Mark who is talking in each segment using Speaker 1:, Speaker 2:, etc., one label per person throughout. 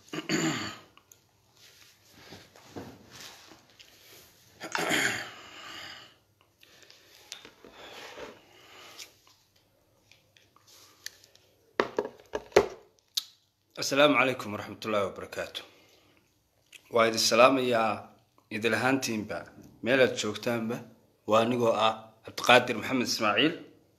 Speaker 1: asalaamu calaykum waraxmat ullaahi wabarakaatu waa idin salaamayaa idil ahaantiinba meelaad joogtaanba waa anigoo ah cabdiqaadir maxamed ismaaciil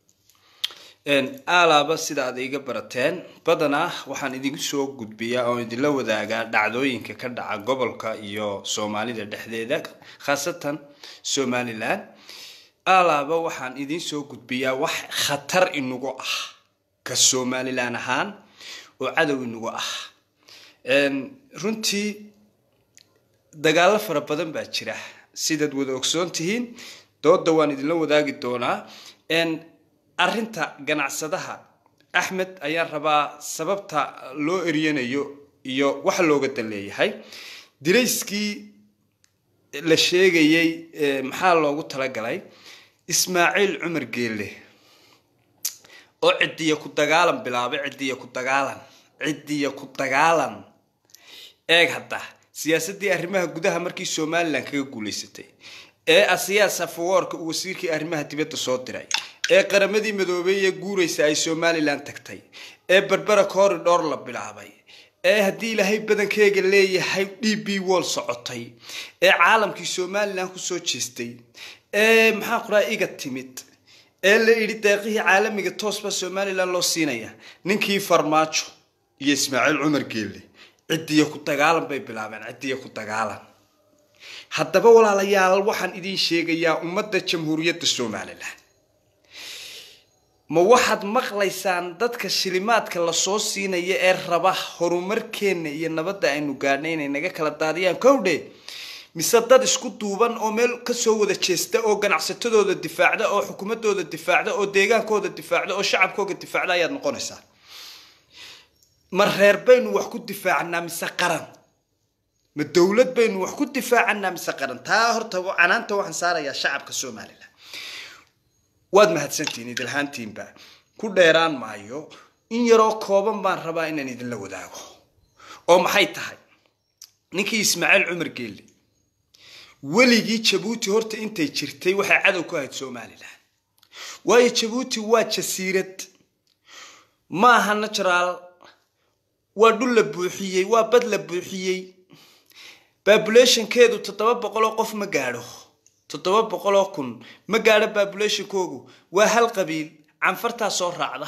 Speaker 1: aalaaba sida aad iga barateen badanaa waxaan idinku soo gudbiyaa oo idinla wadaagaa dhacdooyinka ka dhaca gobolka iyo soomaalida dhexdeeda khaasatan somalilan aalaaba waxaan idiin soo gudbiyaa wax khatar inagu ah ka somalilan ahaan oo cadow inagu ah runtii dagaalo fara badan baa jira sidaad wada ogsoon tihiin dooda waan idinla wadaagi doonaa arrinta ganacsadaha axmed ayaan rabaa sababta loo eryanayo iyo waxa looga dan leeyahay dirayskii la sheegayey maxaa loogu talagalay ismaaciil cumar geelle oo cidiya ku dagaalan bilaabay cidiya ku dagaalan cidiya ku dagaalan eeg hadda siyaasadii arrimaha gudaha markii somalilan kaga guulaysatay ee asiyaas afawoorka uu wasiirkii arrimaha dibadda soo diray ee qaramadii madoobey ee guuraysa ay somalilan tagtay ee berbera corridor la bilaabay ee haddii ilaahay badankeega leeyahay d b wall socotay ee caalamkii somalilan kusoo jeestay ee maxaa quraa iga timid ee la idhi deeqihii caalamiga toosbaa somalilan loo siinaya ninkii farmaajo iyo ismaaciil cumar geelle cidiya ku dagaalan bay bilaabeen cidiya ku dagaalan haddaba walaalayaal waxaan idiin sheegayaa ummadda jamhuuriyadda somalilan ma waxaad maqlaysaan dadka shilimaadka lasoo siinaya ee raba horumarkeenna iyo nabadda aynu gaadhnay inay naga kala daadiyaan kowdhe mise dad isku duuban oo meel kasoo wada jeesta oo ganacsatadooda difaacda oo xukuumadooda difaacda oo deegaankooda difaacda oo shacabkooga difaacda ayaad noqonaysaa ma reer baynu wax ku difaacanaa mise qaran ma dowlad baynu wax ku difaacanaa mise qaran taa horta canaanta waxaan saarayaa shacabka somalilan waad mahadsantihiin idilhaantiinba ku dheeraan maayo in yaroo kooban baan rabaa inaan idinla wadaago oo maxay tahay ninkii ismaaciil cumar geelle weligii jabuuti horta intay jirtay waxay cadow ku ahayd somalilan waayo jabuuti waa jasiirad ma aha natural waa dhul la buuxiyey waa bad la buuxiyey babulationkeedu toddoba boqol oo qof ma gaadho toddoba boqol oo kun ma gaadho babulationkoogu waa hal qabiil canfartaa soo raacda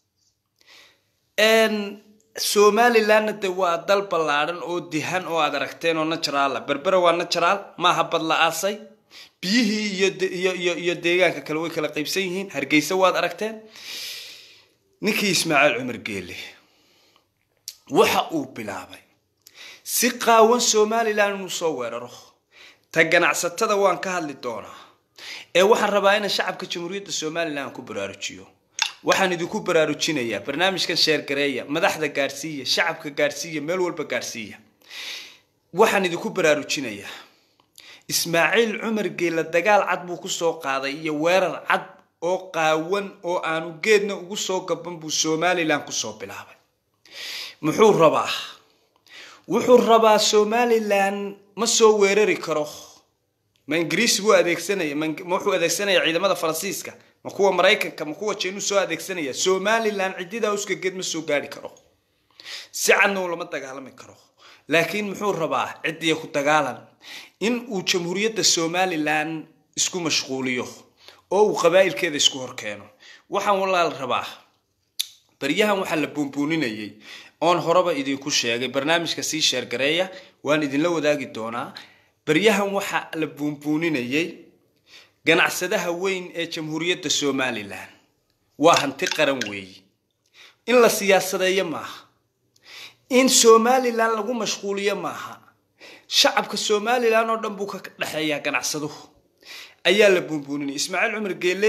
Speaker 1: somalilanna de waa dal ballaadhan oo dihan oo aad aragteen oo naturaala berbera waa natural maaha bad la aasay biyihii iyo iyo deegaanka kale way kala qaybsan yihiin hargeysa waad aragteen ninkii ismaaciil cumar geelle waxa uu bilaabay si qaawan somalilan inuu soo weeraro ta ganacsatada waan ka hadli doonaa ee waxaan rabaa inaan shacabka jamhuuriyadda somalilan ku baraarujiyo waxaan idinku baraarujinayaa barnaamijkan sheergareeya madaxda gaadhsiiya shacabka gaadhsiiya meel walba gaadhsiiya waxaan idinku baraarujinayaa ismaaciil cumar geela dagaal cad buu kusoo qaaday iyo weerar cad oo qaawan oo aanu geedna ugu soo gaban buu somalilan kusoo bilaabay muxuu rabaa wuxuu rabaa somalilan ma soo weerari karo ma ingiriis buu adeegsanaya ma wuxuu adeegsanaya ciidamada faransiiska ma kuwa maraykanka ma kuwa jeenuu soo adeegsanaya somalilan cididaa uskageed ma soo gaari karo si cadna uu lama dagaalami karo laakiin muxuu rabaa cidiya ku dagaalan in uu jamhuuriyadda somalilan isku mashquuliyo oo uu qabaa'ilkeeda isku horkeeno waxaan walaal rabaa baryahan waxaa la buunbuuninayay oon horeba idinku sheegay barnaamijka sii sheergareeya waan idinla wadaagi doonaa baryahan waxaa la buunbuuninayay ganacsadaha weyn ee jamhuuriyadda somalilan waa hanti qaran weeyi in la siyaasadeeyo maaha in somalilan lagu mashquuliyo maaha shacabka somalilan oo dhan buu ka dhexeeyaa ganacsaduhu ayaa la buunbuuninaya ismaaciil cumar geelle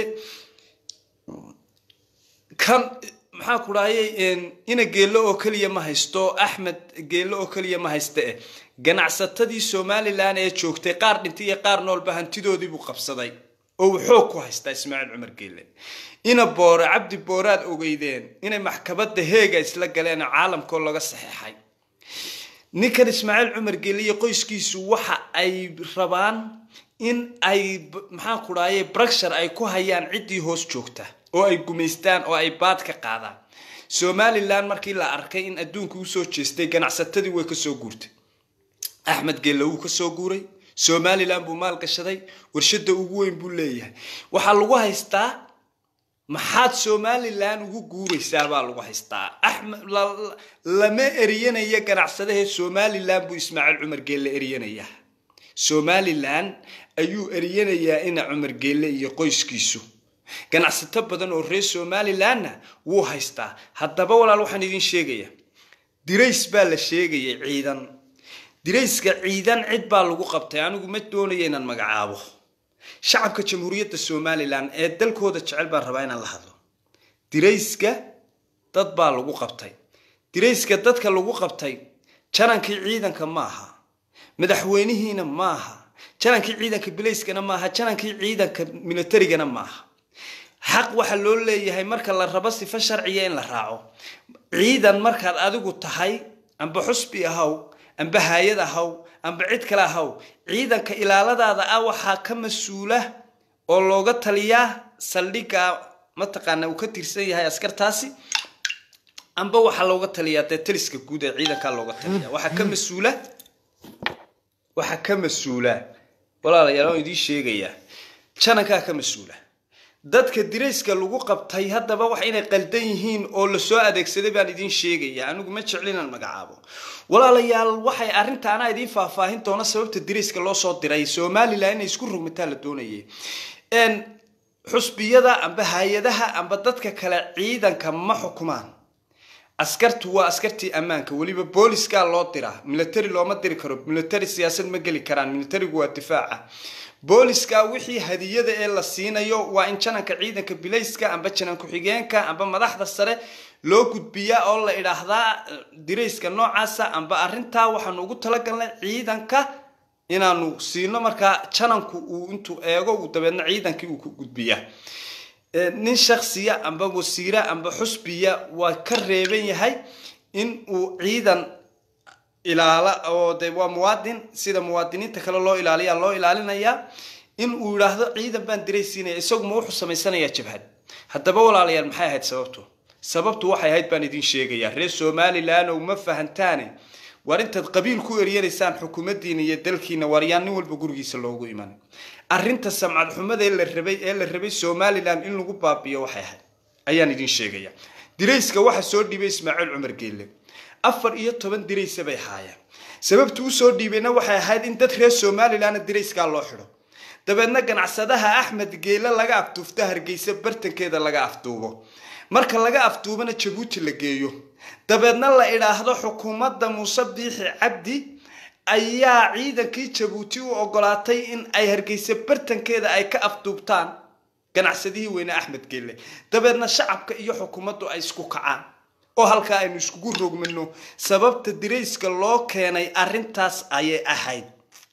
Speaker 1: kan maxaa ku dhahayay ina geello oo keliya ma haysto axmed geello oo keliya ma haysta eh ganacsatadii somalilan ee joogtay qaar dhintay iyo qaar noolba hantidoodii buu qabsaday oo uu xoog ku haystaa ismaaciil cumar geelle ina boore cabdi booraad ogeydeen inay maxkabadda heega isla galeen oo caalamkoo laga saxeexay ninkan ismaaciil cumar geele iyo qoyskiisu waxa ay rabaan in ay maxaan ku dhahaye brucshur ay ku hayaan ciddii hoos joogta oo ay gumaystaan oo ay baad ka qaadaan somalilan markii la arkay in adduunka usoo jeestay ganacsatadii way kasoo guurtay axmed geelle wuu kasoo guuray somalilan buu maal gashaday warshada ugu weyn buu leeyahay waxaa lagu haystaa maxaad somalilan ugu guuraysaa baa lagu haystaa axmed lama eryanaya ganacsadahee somalilan buu ismaaciil cumar geelle eryanayaa somalilan ayuu eryanayaa ina cumar geelle iyo qoyskiisu ganacsato badan oo reer somalilanna wuu haystaa haddaba walaal waxaan idin sheegaya dirays baa la sheegayay ciidan dirayska ciidan cid baa lagu qabtay anigu ma doonaya inaan magacaabo shacabka jamhuuriyadda somalilan ee dalkooda jecel baan rabaa inaan la hadlo dirayska dad baa lagu qabtay dirayska dadka lagu qabtay janankii ciidanka maaha madaxweynihiina maaha janankii ciidanka bilayskana maaha janankii ciidanka militarigana maaha xaq waxaa loo leeyahay marka la rabo sifo sharciya in la raaco ciidan markaad adigu tahay amba xusbi ahaw amba haayad ahaw amba cid kale ahaw ciidanka ilaaladaada ah waxaa ka mas-uula oo looga taliyaa saldhigga mataqaana uu ka tirsan yahay askartaasi amba waxaa looga taliyaa dee taliska guud ee ciidankaa looga taliya waxaa ka mas-uula waxaa ka mas-uula walaalayaal waan idiin sheegayaa janankaa ka mas-uula dadka dirayska lagu qabtay haddaba wax inay qaldan yihiin oo lasoo adeegsaday baan idiin sheegaya anigu ma jeclinaan magacaabo walaalayaal waxay arrintaana idiin faahfaahin doona sababta dirayska loo soo diray somalilan inay isku rogmataa la doonayay xusbiyada amba hay-adaha amba dadka kale ciidanka ma xukumaan askartu waa askartii ammaanka weliba booliskaa loo diraa military looma diri karo military siyaasad ma geli karaan militarigu waa difaaca booliska wixii hadiyada ee la siinayo waa in jananka ciidanka bilayska amba janan ku-xigeenka amba madaxda sare loo gudbiyaa oo la idhaahdaa dirayska noocaasa amba arrintaa waxaanu ugu talagalnay ciidanka inaanu siino markaa jananku uu intuu eego uu dabeedna ciidankii uu ku gudbiyaa nin shaksiya amba wasiira amba xusbiya waa ka reeban yahay in uu ciidan ilaala oo de waa muwaadin sida muwaadiniinta kale loo ilaaliya loo ilaalinayaa in uu yidhaahdo ciidan baan diraysiinaya isaguma wuxuu samaysanayaa jabhad haddaba walaalayaal maxay ahayd sababtu sababtu waxay ahayd baan idin sheegayaa reer somalilan ow ma fahantaane war intaad qabiil ku eryanaysaan xukuumaddiina iyo dalkiina waryaan nin walba gurigiisa loogu imanay arrinta samcad xumada ee la rabay ee la rabay somalilan in lagu baabiyo waxay ahayd ayaan idin sheegaya dirayska waxa soo dhiibay ismaaciil cumar geelle afar iyo toban diraysa bay haayeen sababta usoo dhiibayna waxay ahayd in dad reer somalilanna dirayskaa loo xidho dabeedna ganacsadaha axmed geele laga afduufto hargeysa bartankeeda laga afduubo marka laga afduubana jabuuti la geeyo dabeedna la idhaahdo xukuumadda muuse biixi cabdi ayaa ciidankii jabuuti u ogolaatay in ay hargeysa bartankeeda ay ka afduubtaan ganacsadihii weyne axmed geelle dabeedna shacabka iyo xukuumaddu ay isku kacaan oo halkaa aynu iskugu rogmano sababta dirayska loo keenay arrintaas ayay ahayd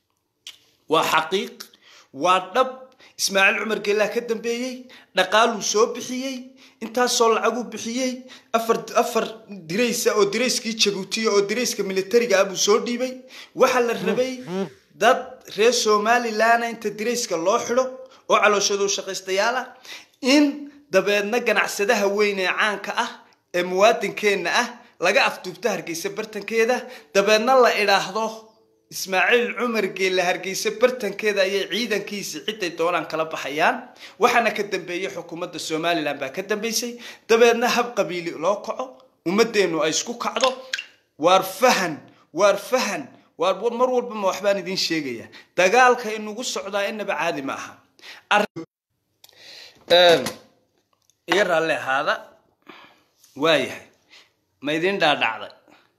Speaker 1: waa xaqiiq waa dhab ismaaciil cumar geellaa ka dambeeyey dhaqaaluu soo bixiyey intaasoo lacaguu bixiyey afar afar diraysa oo dirayskii jabuutiya oo dirayska militariga ah buu soo dhiibay waxaa la rabay dad reer somalilanna inta dirayska loo xidho oo calooshaduu shaqaystayaal ah in dabeedna ganacsadaha weyn ee caanka ah ee muwaadinkeenna ah laga afduubto hargeysa bartankeeda dabeedna la idhaahdo ismaaciil cumar geelle hargeysa bartankeeda ayay ciidankiisi ciday doonaan kala baxayaan waxaana ka dambeeyey xukuumadda somalilan baa ka dambeysay dabeedna hab qabiili loo kaco ummadeennu ay isku kacdo waar fahan waar fahan waar mar walba ma waxbaan idiin sheegaya dagaalka inugu socdaa inaba caadi ma aha iyo raalli ahaada waayahay ma idin dhaadhacday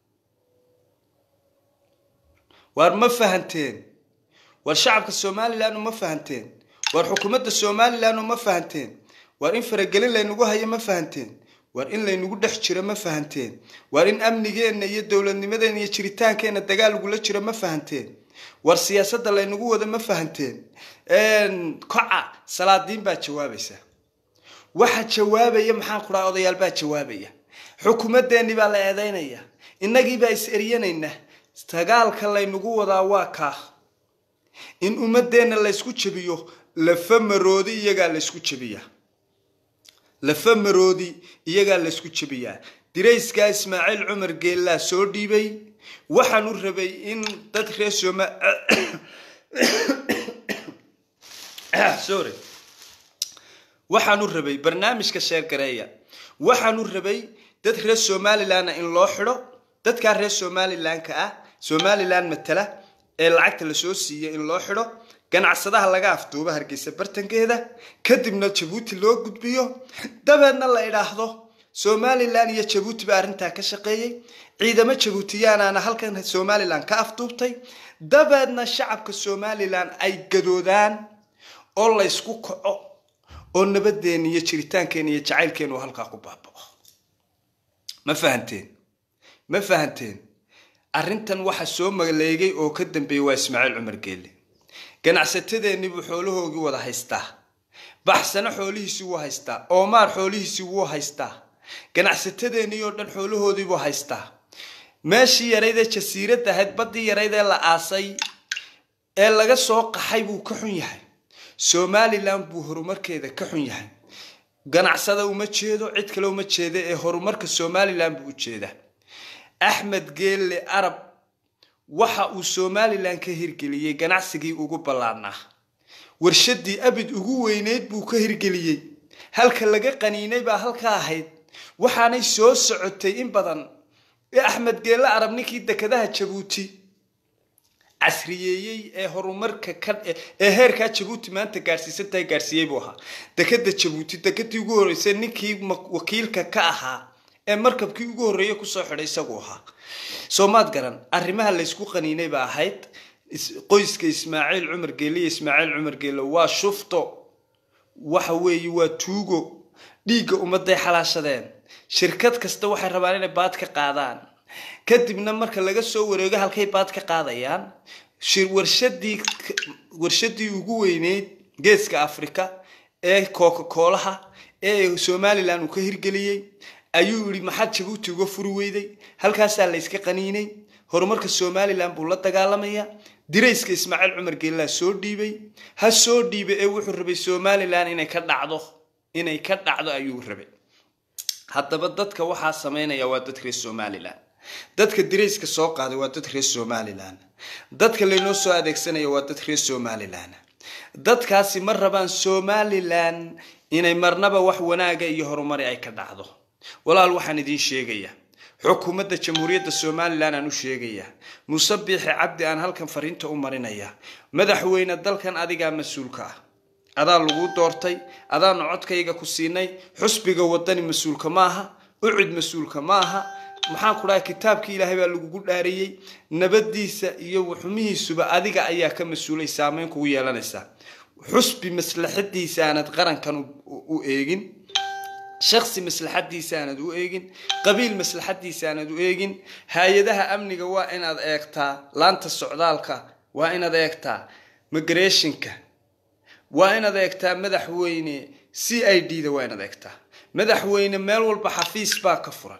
Speaker 1: waar ma fahanteen waar shacabka somalilan uma fahanteen waar xukuumadda somalilan uma fahanteen waar in faragelin laynagu hayo ma fahanteen waar in laynagu dhex jiro ma fahanteen waar in amnigeenna iyo dowladnimadeenna iyo jiritaankeenna dagaal lagula jiro ma fahanteen waar siyaasadda laynagu wado ma fahanteen koca salaadiin baa jawaabaysa waxa jawaabaya maxaan ku dhaha odayaal baa jawaabaya xukuumadeennii baa la eedaynaya innagii baa is eryanaynaa dagaalka laynagu wadaa waa kaa in ummadeenna laysku jebiyo lafa maroodi iyagaa laysku jebiyaa lafa maroodi iyagaa laysku jebiyaa dirayskaa ismaaciil cumar geellaa soo dhiibay waxaan u rabay in dad reer sooma sorry waxaan u rabay barnaamijka sheergareeya waxaan u rabay dad reer somalilanna in loo xidho dadkaa reer somalilanka ah somalilan matala ee lacagta lasoo siiya in loo xidho ganacsadaha laga afduubo hargeysa bartankeeda kadibna jabuuti loo gudbiyo dabeedna la idhaahdo somalilan iyo jabuuti baa arrintaa ka shaqeeyey ciidamo jabuutiyaanaana halkan somalilan ka afduubtay dabeedna shacabka somalilan ay gadoodaan oo laysku kaco oo nabadeena iyo jiritaankeena iyo jacaylkeena uu halkaa ku baabao ma fahanteen ma fahanteen arrintan waxa soo maleegay oo ka dambeeyey waa ismaaciil cumar geelle ganacsatadeennii buu xoolahoogii wada haystaa baxsano xoolihiisii wuu haystaa oomaar xoolihiisii wuu haystaa ganacsatadeennii oo dhan xoolahoodii buu haystaa meeshii yarayd ee jasiirad ahayd baddii yarayd ee la aasay ee laga soo qaxay buu ka xun yahay somalilan buu horumarkeeda ka xun yahay ganacsada uma jeedo cid kale uma jeeda ee horumarka somalilan buu u jeedaa axmed geelle arab waxa uu somalilan ka hirgeliyey ganacsigii ugu ballaadnaa warshadii abid ugu weyneyd buu ka hirgeliyey halka laga qaniinay baa halka ahayd waxaanay soo socotay in badan ee axmed geelle arab ninkii dekadaha jabuuti casriyeeyey ee horumarka ka ee heerkaa jabuuti maanta gaadhsiisantahay gaadhsiiyey buu ahaa dekada jabuuti dekadii ugu horreysay ninkii wakiilka ka ahaa ee markabkii ugu horreeyey kusoo xidhay isagu ahaa soomaad garan arrimaha laysku qaniinay ba ahayd qoyska ismaaciil cumar geelle iyo ismaaciil cumar geelle waa shufto waxa weeye waa tuugo dhiigga ummadday xalaashadeen shirkad kasta waxay rabaan inay baad ka qaadaan kadibna marka laga soo wareego halkay baad ka qaadayaan warshadii warshadii ugu weyneyd geeska africa ee coca-coolaha ee somalilan uu ka hirgeliyey ayuu yihi maxaad jabuuti uga furi weyday halkaasaa layska qaniinay horumarka somalilan buu la dagaalamaya dirayska ismaaciil cumar geellaa soo dhiibay ha soo dhiibay ee wuxuu rabay somalilan inay ka dhacdo inay ka dhacdo ayuu rabay haddaba dadka waxaa sameynaya waa dad reer somalilan dadka dirayska soo qaaday waa dad reer somalilan dadka laynoo soo adeegsanaya waa dad reer somalilan dadkaasi ma rabaan somalilan inay marnaba wax wanaaga iyo horumari ay ka dhacdo walaal waxaan idiin sheegayaa xukuumadda jamhuuriyadda somalilan aan u sheegayaa muuse biixi cabdi aan halkan fariinta u marinaya madaxweyne dalkan adigaa mas-uulka ah adaa lagu doortay adaanu codkayga ku siinay xusbiga wadani mas-uulka maaha ucid mas-uulka maaha maxaan ku dhahay kitaabkii ilaahay baa lagugu dhaariyey nabadiisa iyo xumihiisuba adiga ayaa ka mas-uulay saameyn kugu yeelanaysaa xusbi maslaxadiisa aanad qarankan u eegin shaksi maslaxadiisa aanad u eegin qabiil maslaxadiisa aanad u eegin hay-adaha amniga waa inaad eegtaa laanta socdaalka waa inaad eegtaa migrationka waa inaad eegtaa madaxweyne c i d da waa inaad eegtaa madaxweyne meel walba xafiis baa ka furan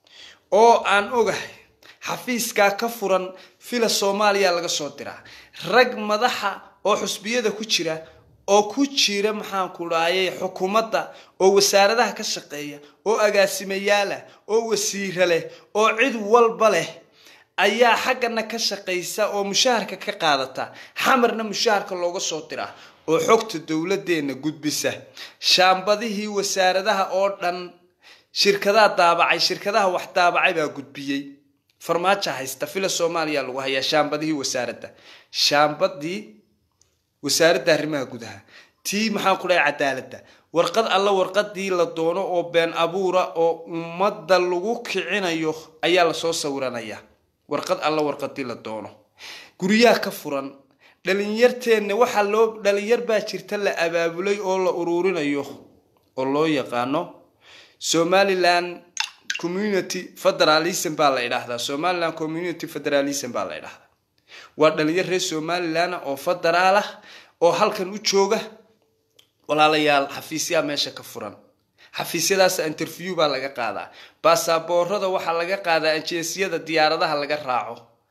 Speaker 1: oo aan ogahay xafiiskaa ka furan fila soomaaliya laga soo diraa rag madaxa oo xusbiyada ku jira oo ku jira maxaan ku dhahayay xukuumadda oo wasaaradaha ka shaqeeya oo agaasimayaala oo wasiiro leh oo cid walba leh ayaa xaggana ka shaqaysa oo mushaharka ka qaadata xamarna mushaharka looga soo diraa oo xogta dowladeenna gudbisa shaambadihii wasaaradaha oo dhan shirkadaha daabacay shirkadaha wax daabacay baa gudbiyey farmaajo haysta fila soomaaliya lagu hayaa shaambadihii wasaaradda shaambadii wasaaradda arrimaha gudaha tii maxaan ku dhahay cadaaladda warqad alla warqadii la doono oo been abuura oo ummadda lagu kicinayo ayaa lasoo sawiranaya warqad alla warqadii la doono guryaha ka furan dhalinyarteenna waxaa loo dhalinyar baa jirta la abaabulay oo la uruurinayo oo loo yaqaano somaliland community federalism baa la idhaahdaa somaliland community federalism baa la idhaahdaa waa dhalinyar reer somalilan oo federaal ah oo halkan u jooga walaalayaal xafiisyaa meesha ka furan xafiisyadaas interview baa laga qaadaa baasaboorada waxaa laga qaadaa ajeensiyada diyaaradaha laga raaco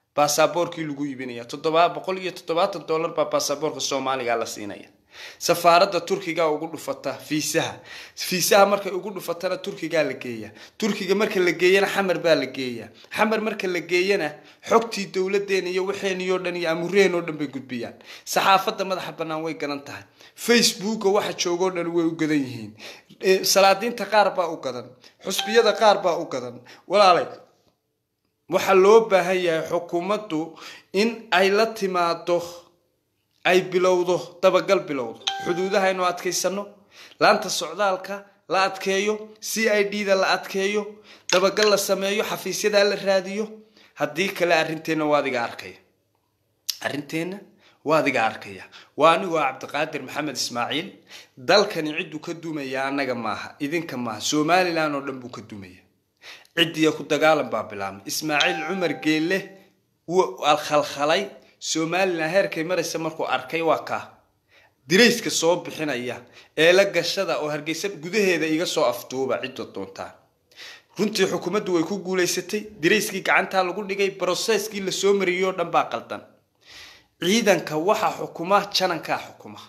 Speaker 1: baasaboorkii lagu iibinaya toddoba boqol iyo toddobaatan dollar baa baasaboorka soomaaliga la siinaya safaaradda turkiga ugu dhufata fiisaha fiisaha markay ugu dhufatana turkigaa la geeya turkiga marka la geeyana xamar baa la geeya xamar marka la geeyana xogtii dowladeena iyo waxeeniyoo dhan iyo amureen oo dhan bay gudbiyaan saxaafadda madaxa bannaan way gadan tahay facebooka waxa joogoo dhan way u gadan yihiin salaadiinta qaar baa u gadan xusbiyada qaar baa u gadan walaalay waxaa loo baahan yahay xukuumaddu in ay la timaado ay bilowdo dabagal bilowdo xuduudaha aynu adkaysano laanta socdaalka la adkeeyo c i d da la adkeeyo dabagal la sameeyo xafiisyadaa la raadiyo haddii kale arrinteenna waa adiga arkaya arrinteenna waa adiga arkaya waa anigoo cabdiqaadir maxamed ismaaciil dalkani cidduu ka dumaya annaga maaha idinka maaha somalilan oo dhan buu ka dumaya ciddiya ku dagaalan baa bilaabmay ismaaciil cumar geelle wuu khalkhalay somalilan heerkay maraysa markuu arkay waa kaa dirayska soo bixinaya ee la gashada oo hargeysa gudaheeda iga soo afduuba cidda doontaa runtii xukuumaddu way ku guulaysatay dirayskii gacantaa lagu dhigay broseskii lasoo mariyey oo dhan baa qaldan ciidanka waxaa xukuma janankaa xukuma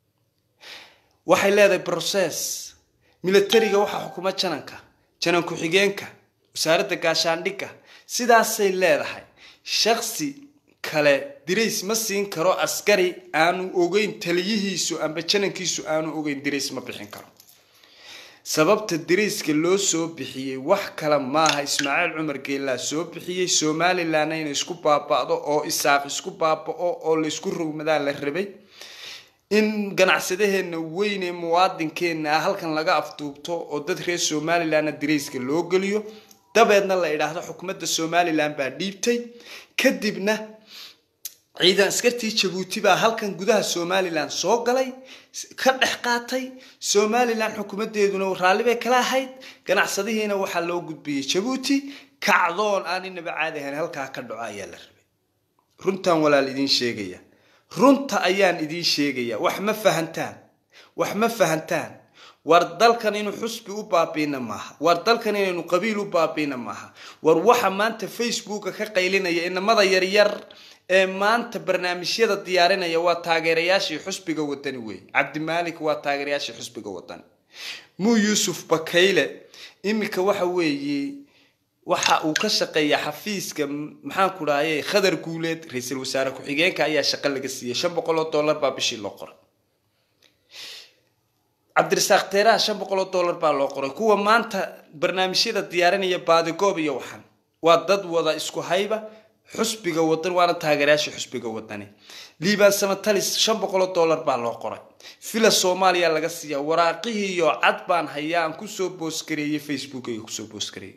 Speaker 1: waxay leedahay broses milatariga waxaa xukuma jananka janan ku-xigeenka wasaaradda gaashaandhigga sidaasay leedahay shaksi kale dirays ma siin karo askari aanu ogeyn taliyihiisu amba janankiisu aanu ogeyn dirays ma bixin karo sababta dirayska loo soo bixiyey wax kale maaha ismaaciil cumar geellaa soo bixiyey somalilanna inay isku baaba'do oo isaaq isku baaba'o oo laysku rogmadaa la rabay in ganacsadaheena weyn ee muwaadinkeena ah halkan laga afduubto oo dad reer somalilanna dirayska loo geliyo dabeedna la idhaahdo xukuumadda somalilan baa dhiibtay kadibna ciidan askartii jabuuti baa halkan gudaha somalilan soo galay ka dhex qaatay somalilan xukuumadeeduna raalli bay kala ahayd ganacsadihiina waxaa loo gudbiyey jabuuti kacdoon aan inaba caadi ahayn halkaa ka dhaco ayaa la rabay runtan walaal idiin sheegaya runta ayaan idiin sheegaya wax ma fahantaan wax ma fahantaan war dalkan inuu xusbi u baabiina maaha war dalkan inaynu qabiil u baabiina maaha war waxa maanta facebooka ka qaylinaya inamada yaryar ee maanta barnaamijyada diyaarinaya waa taageerayaashii xusbiga wadani wey cabdimaalik waa taageerayaashii xusbiga wadani muu yuusuf bakayle iminka waxa weeye waxa uu ka shaqeeya xafiiska maxaan ku dhahaye khadar guuleed ra-iisul wasaare ku-xigeenka ayaa shaqo laga siiyey shan boqol oo dollar baa bishii loo qoray cabdirasaaq teeraha shan boqol oo dollar baa loo qoray kuwa maanta barnaamijyada diyaarinaya baadigoob iyo waxan waa dad wada isku hayba xusbiga wadan waana taageerayaasha xusbiga wadani liibaan samatalis shan boqol oo dollar baa loo qoray villa soomaaliya laga siiya waraaqihii iyo cad baan hayaa aan kusoo boosgareeyey facebook ayga kusoo boosgareeyey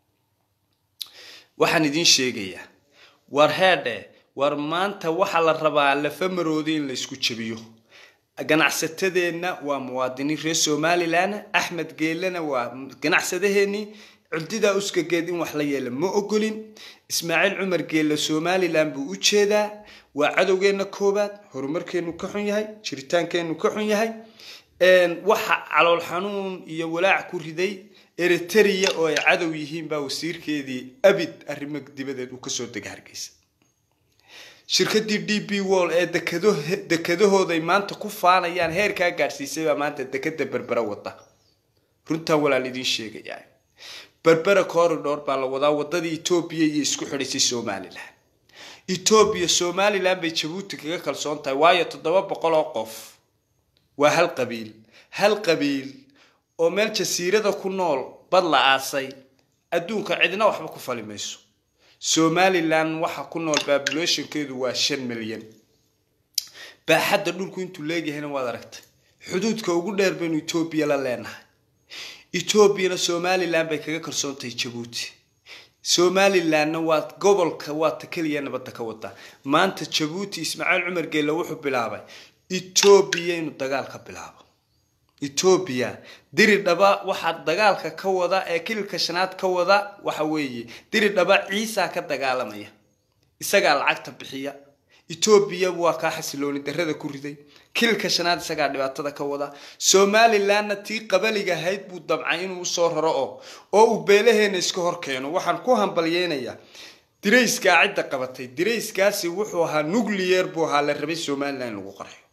Speaker 1: waxaan idiin sheegayaa war heedhe war maanta waxaa la rabaa lafa maroodi in la isku jabiyo ganacsatadeenna waa muwaadiniin reer somalilan axmed geelena waa ganacsadaheenii cundidaa uskageed in wax la yeela ma ogolin ismaaciil cumar geelle somalilan buu u jeedaa waa cadowgeenna koobaad horumarkeenu ka xun yahay jiritaankeenu ka xun yahay waxa calool xanuun iyo walaac ku riday eriteria oo ay cadow yihiin baa wasiirkeedii abid arrimo dibadeed uu kasoo dega hargeysa shirkadii d b wall ee dekadahooday maanta ku faanayaan heerkaa gaadhsiisay baa maanta dekada berbera wada runtaan walaal idiin sheegaya berbera corridor baa la wadaa wadadii etoobiya iyo isku xidhaysay somalilan etoobiya somalilan bay jabuuti kaga kalsoon tahay waayo toddoba boqol oo qof waa hal qabiil hal qabiil oo meel jasiirada ku nool bad la aasay adduunka cidina waxba ku fali mayso somalilan waxa ku nool populationkeedu waa shan milyan baaxadda dhulku intuu leegyahayna waad aragtay xuduudka ugu dheer baynu etoobiya la leenahay etoobiyana somalilan bay kaga kalsoontahay jabuuti somalilanna waa gobolka waa ta keliya nabadda ka wadaa maanta jabuuti ismaaciil cumar geelle wuxuu bilaabay etoobiya inuu dagaal ka bilaabo etoobiya diri dhaba waxaa dagaalka ka wada ee kililka shanaad ka wada waxa weeye diri dhaba ciisa ka dagaalamaya isagaa lacagta bixiya etoobiya waa kaa xasilooni darada ku riday kililka shanaad isagaa dhibaatada ka wada somalilanna tii qabaliga ahayd buu damcay inuu usoo raro oo oo uu beelaheena iska hor keeno waxaan ku hambalyeynayaa dirayskaa cidda qabatay dirayskaasi wuxuu ahaa nucleyer buu ahaa la rabay somalilan in lagu qarxo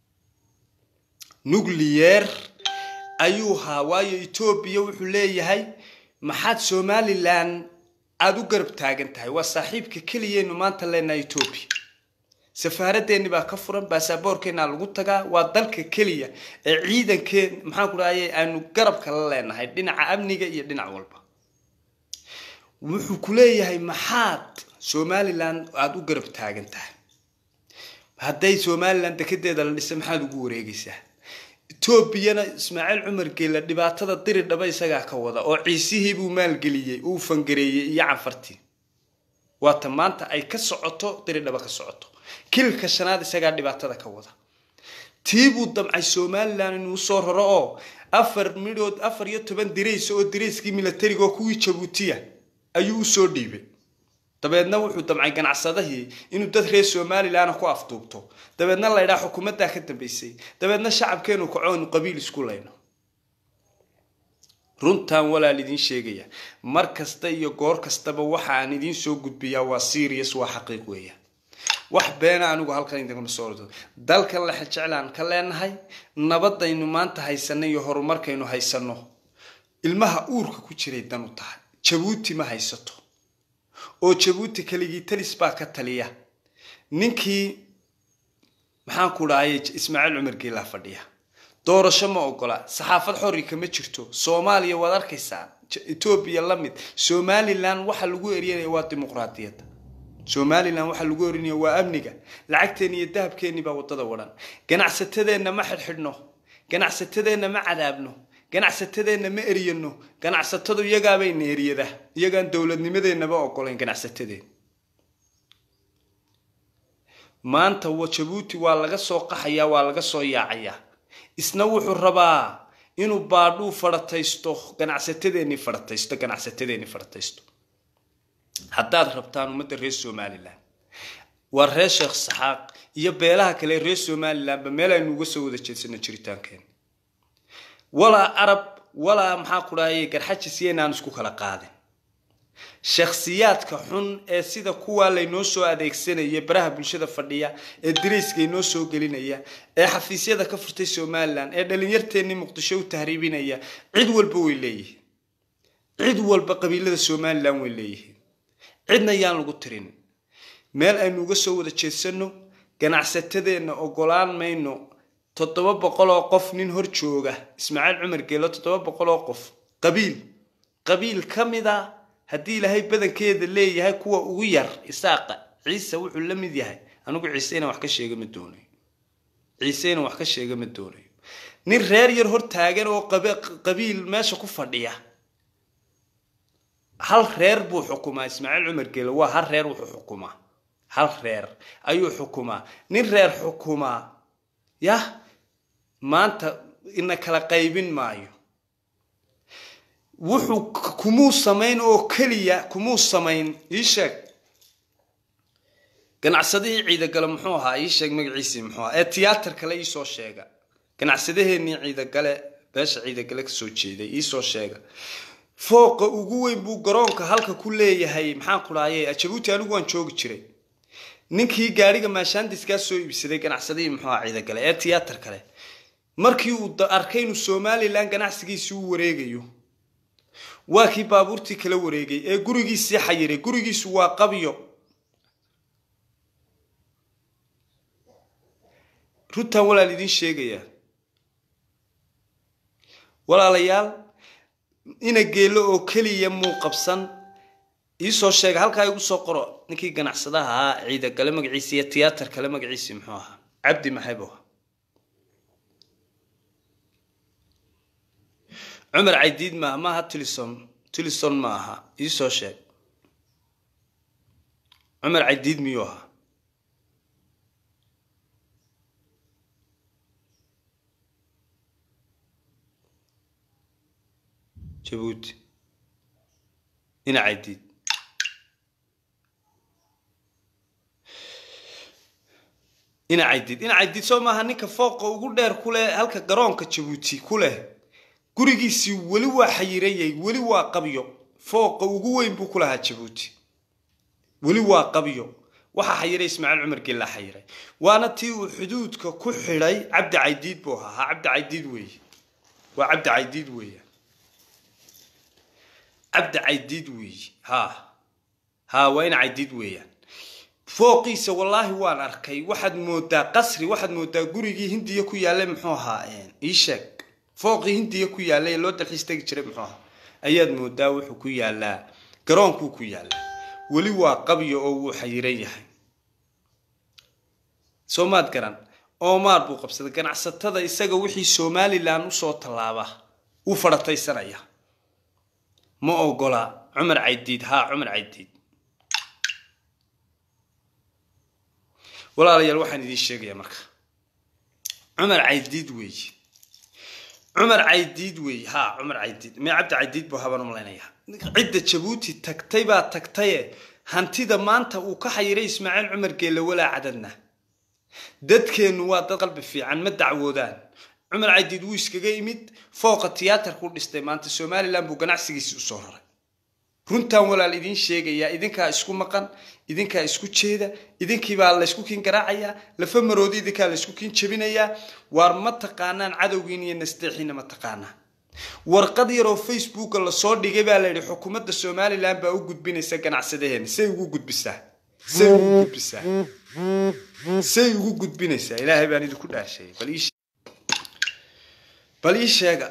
Speaker 1: nucleyer ayuu ahaa waayo etoobiya wuxuu leeyahay maxaad somalilan aada u garab taagan tahay waa saaxiibka keliyaynu maanta leenahay etoobiya safaaradeenni baa ka furan baasaboorkeennaa lagu tagaa waa dalka keliya ee ciidankeen maxaan ku dhahaye aanu garabka la leenahay dhinaca amniga iyo dhinac walba wuxuu ku leeyahay maxaad somalilan aada u garab taagan tahay hadday somalilan dekedeeda la dhisay maxaad ugu wareegaysaa etoobiyana ismaaciil cumar geela dhibaatada diri dhaba isagaa ka wada oo ciisihii buu maalgeliyey uu fangareeyey iyo canfartii waata maanta ay ka socoto diri dhaba ka socoto kilka shanaad isagaa dhibaatada ka wada tii buu damcay somalilan inuu soo raro oo afar midhood afar iyo toban dirays oo dirayskii milatariga oo kuwii jabuutiya ayuu usoo dhiibay dabeedna wuxuu damcay ganacsadahii inuu dad reer somalilan ku afduubto dabeedna laydhaa xukuumaddaa ka dambaysay dabeedna shacabkeenu kaco inu qabiil isku layno runtan walaal idiin sheegaya mar kasta iyo goor kastaba waxa aan idiin soo gudbiyaa waa serious waa xaqiiq weeya wax beena anigu halkan idinkama soo ordo dalkan lexe jeclaan ka leenahay nabadaynu maanta haysanno iyo horumarkaynu haysanno ilmaha uurka ku jiray dan u tahay jabuuti ma haysato oo jabuuti keligii talis baa ka taliya ninkii maxaan ku dhahayay ismaaciil cumar geelaa fadhiya doorasho ma ogola saxaafad xori kama jirto soomaaliya waad arkaysaa etoobiya la mid somalilan waxa lagu eryanaya waa dimuqraadiyadda somalilan waxaa lagu erinaya waa amniga lacagteeni iyo dahabkeeni baa wadada wadhan ganacsatadeenna ma xidhxidhno ganacsatadeenna ma cadaabno ganacsatadeenna ma eryano ganacsatadu iyagaabayna eryada iyagaan dowladnimadeennaba ogolayn ganacsatadeen maanta jabuuti waa laga soo qaxayaa waa laga soo yaacayaa isna wuxuu rabaa inuu baadhuu farataysto ganacsatadeennii farataysto ganacsatadeennii farataysto haddaad rabtaan ummadda reer somalilan waa reer sheekh saxaaq iyo beelaha kale reer somalilanba meel aynu uga soo wada jeedsano jiritaankeena walaa arab walaa maxaa ku dhahayay garxajis yaynaan isku kala qaadin shakhsiyaadka xun ee sida kuwaa laynoo soo adeegsanaya baraha bulshada fadhiya ee dirayska inoo soo gelinaya ee xafiisyada ka furtay somalilan ee dhalinyarteennii muqdisho u tahriibinaya cid walba way leeyihiin cid walba qabiilada somalilan way leeyihiin cidna yaan lagu tirin meel aynu uga soo wada jeedsano ganacsatadeenna ogolaan mayno toddoba boqol oo qof nin hor jooga ismaaciil cumar geelo toddoba boqol oo qof qabiil qabiil ka mid a haddii ilaahay badankeeda leeyahay kuwa ugu yar isaaqa ciise wuxuu la mid yahay anigu ciise inaan wax ka sheega ma doonayo ciise inaan wax ka sheega ma doonayo nin reer yar hor taagan oo qabiil meesha ku fadhiya hal reer buu xukumaa ismaaciil cumar geelo waa hal reer wuxuu xukumaa hal reer ayuu xukumaa nin reer xukumaa yah maanta ina kala qaybin maayo wuxuu kumuu samayn oo keliya kumuu samayn ii sheeg ganacsadihii ciidagale muxuu ahaa ii sheeg magaciisii muxuu ahaa ee tiyaatar kale iisoo sheega ganacsadaheenii ciidagale beesha ciidagale kasoo jeeday iisoo sheega fooqa ugu weyn buu garoonka halka ku leeyahay maxaan ku dhahaye jabuuti anigu waan joogi jiray ninkii gaadhiga maashaandiskaa soo iibsaday ganacsadihii muxuu ahaa ciidagale ee tiyaatar kale markii uu arkay inuu somalilan ganacsigiisii u wareegayo waa kii baabuurtii kala wareegay ee gurigiisii xayiray gurigiisu waa qabyo runtaan walaal idiin sheegaya walaalayaal ina geelo oo keliya muu qabsan iisoo sheega halkaa igu soo qoro ninkii ganacsadaha ahaa ciidagale magaciisi iyo tiyaatar kale magaciisi muxuu ahaa cabdi maxaybo cumar caydiid maaha maaha tilison tilison ma aha iisoo sheeg cumar caydiid miyuu ahaa jabuuti ina caydiid ina caydiid ina caydiid soo maaha ninka fooqa ugu dheer ku leh halka garoonka jabuuti ku leh gurigiisii weli waa xayirayay weli waa qabyo fooqa ugu weyn buu ku lahaa jabuuti weli waa qabyo waxaa xayiray ismaaciil cumar geellaa xayiray waana tii uu xuduudka ku xidhay cabdi caydiid buu ahaa ha cabdi caydiid weeye waa cabdi caydiid weeya cabdi caydiid weeye ha ha waa in caydiid weeyaan fooqiisa wallaahi waan arkay waxaad moodaa qasri waxaad moodaa gurigii hindiya ku yaallay muxuu ahaa ii sheeg fooqii hindiya ku yaallay ee loo dalxiis tegi jiray muxuu ahaa ayaad moodaa wuxuu ku yaallaa garoonkuu ku yaallaa weli waa qabyo oo wuu xayiran yahay soo maad garan oomaar buu qabsaday ganacsatada isaga wixii somalilan usoo tallaaba wuu fadhataysanaya ma ogola cumar caydiid haa cumar caydiid walaalayaal waxaan idiin sheegayaa marka cumar caydiid weeye cumar caydiid weeye haa cumar caydiid mee cabdi caydiid buu habaan umalaynaya cidda jabuuti tagtay baa tagtaye hantida maanta uu ka xayiray ismaaciil cumar geelle walaa cadadna dadkeennu waa dad qalbi fiican ma dacwoodaan cumar caydiid wuu iskaga imid fooqa tiyaatarkuu dhistay maanta somalilan buu ganacsigiisi usoo raray runtan walaal idiin sheegayaa idinkaa isku maqan idinkaa isku jeeda idinkiibaa laysku kiin garaacayaa lafa maroodi idinkaa laysku kiin jebinayaa waar ma taqaanaan cadowgiin iyo nasteexiina ma taqaanaan warqad yaroo facebooka lasoo dhigay baa layidhi xukuumadda somalilan baa u gudbinaysa ganacsadaheena say ugu gudbisaa say ugu gudbisaa say ugu gudbinaysaa ilaahay baan idinku dhaasheeyay bal ii bal ii sheega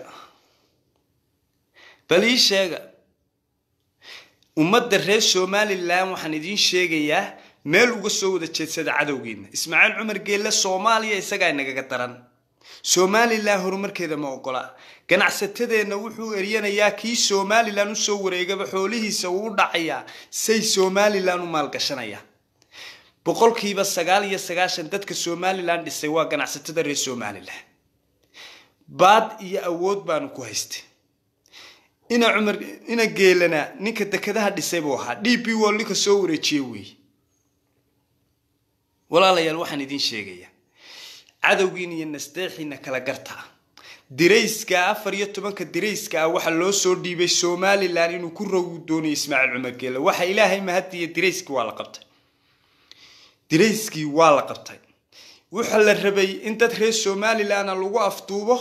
Speaker 1: bal ii sheega ummadda reer somalilan waxaan idiin sheegayaa meel uga soo wada jeedsada cadowgiina ismaaciil cumar geelle soomaaliya isagaa inagaga daran somalilan horumarkeeda ma ogola ganacsatadeenna wuxuu eryanayaa kii somalilan usoo wareegaba xoolihiisa uu u dhacayaa say somalilan u maalgashanaya boqolkiiba sagaal iyo sagaashan dadka somalilan dhisay waa ganacsatada reer somalilan baad iyo awood baanu ku haystay ina cumar ina geelana ninka dekadaha dhisay buu ahaa d b wol ninka soo wareejiye weeye walaalayaal waxaan idiin sheegayaa cadowgiina iyo nasteexiina kala gartaa dirayska afar iyo tobanka dirayska ah waxaa loo soo dhiibay somalilan inuu ku rogu doonayo ismaaciil cumar geele waxa ilaahay mahadiya dirayskii waa la qabtay dirayskii waa la qabtay waxa la rabay in dad reer somalilanna lagu afduubo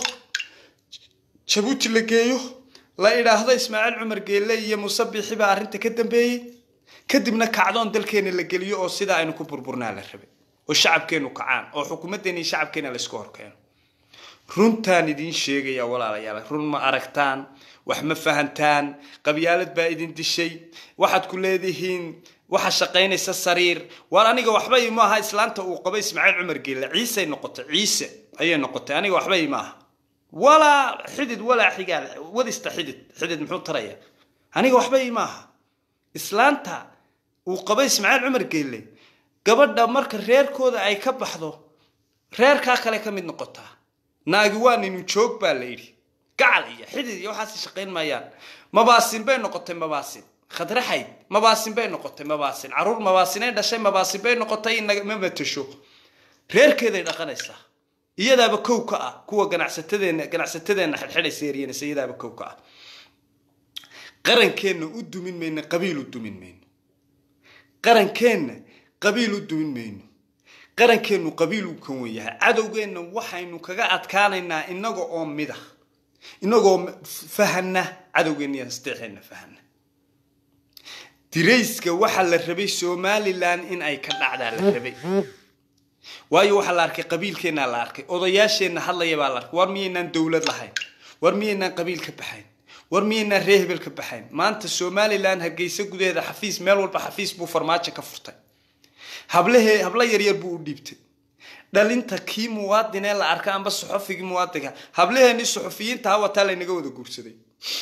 Speaker 1: jabuuti la geeyo la idhaahdo ismaaciil cumar geelle iyo musabixi baa arrinta ka dambeeyey kadibna kacdoon dalkeena la geliyo oo sidaa aynu ku burburnaa la rabay oo shacabkeenu kacaan oo xukuumaddeena iyo shacabkeena laysku horkeeno runtaan idiin sheegaya walaalayaal run ma aragtaan wax ma fahantaan qabyaalad baa idin dishay waxaad ku leedihiin waxa shaqaynaysa sariir waar aniga waxba ima aha islaanta uu qabo ismaaciil cumar geelle ciisey noqotay ciise ayay noqotay aniga waxba ima aha walaa xidid walaa xigaal wadista xidid xidid muxuu taraya aniga waxba ima aha islaanta uu qabo ismaaciil cumar geelle gabadha marka reerkooda ay ka baxdo reerkaa kale ka mid noqotaa naagi waa ninu joog baa la yidhi gacal iyo xidid iyo waxaas shaqayn maayaan mabaasin bay noqotay mabaasin khadraxayd mabaasin bay noqotay mabaasin caruur mabaasinay dhashay mabaasin bay noqotay ma matasho reerkeeday dhaqanaysaa iyadaaba kow ka ah kuwa ganacsatadeenna ganacsatadeenna xidxidhaysa eryanaysa iyadaaba kow ka ah qarankeenna u dumin mayno qabiil u dumin mayno qarankeenna qabiil u dumin mayno qarankeennu qabiil uu kan wen yahay cadowgeenna waxaynu kaga adkaanaynaa inaga oo mida inagoo fahana cadowgeenna iyo nasteexeenna fahana dirayska waxaa la rabay somalilan in ay ka dhacdaa la rabay waayo waxaa la arkay qabiilkeennaa la arkay odayaasheenna hadlaya baa la arkay war miyaynaan dowlad lahayn war miyaynaan qabiil ka baxayn war miyaynaan ree hebel ka baxayn maanta somalilan hargeysa gudaheeda xafiis meel walba xafiis buu farmaajo ka furtay hablahee hablo yaryar buu u dhiibtay dhalinta kii muwaadinee la arka amba suxufigii muwaadinka hablaheennii suxufiyiintaha wataa laynaga wada guursaday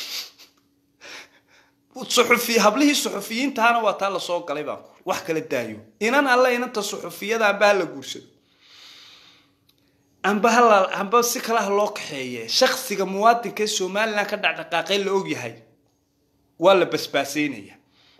Speaker 1: suxufi hablihii suxufiyiintahana waa taa lasoo galay baan ku wax kala daayo inan alle inanta suxufiyada amba hala guursado amba hala amba si kale ha loo kaxeeye shaksiga muwaadinka ee somalilan ka dhacdhaqaaqay la ogyahay waa la basbaaseynaya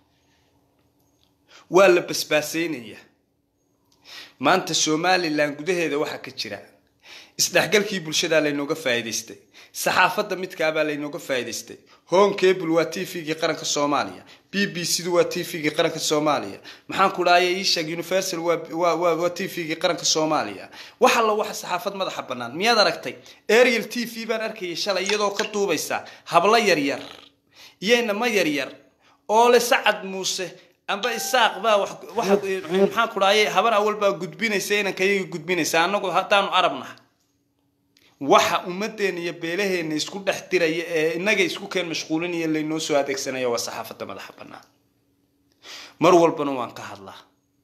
Speaker 1: waa la basbaaseynaya maanta somalilan gudaheeda waxaa ka jira isdhexgalkii bulshadaa laynooga faa'iidaystay saxaafadda midkaabaa laynooga faa'iidaystay home cable waa t v-gii qaranka soomaaliya b b c du waa t v-gii qaranka soomaaliya maxaan ku dhahaya ishag universal waa t v-gii qaranka soomaaliya wax alla waxa saxaafad madaxa bannaan miyaad aragtay ariel t v baan arkayay shalay iyadoo ka duubaysa hablo yaryar iyo inama yaryar oo le sacad muuse amba isaaq baa maxaan ku dhahayay haban awal baa gudbinaysa inankayaga gudbinaysa annagu haddaanu arabnaha waxa ummadeena iyo beelaheena isku dhex diraya ee inaga isku keen mashquulinaya laynoo soo adeegsanaya waa saxaafadda madaxa bannaan mar walbana waan ka hadlaa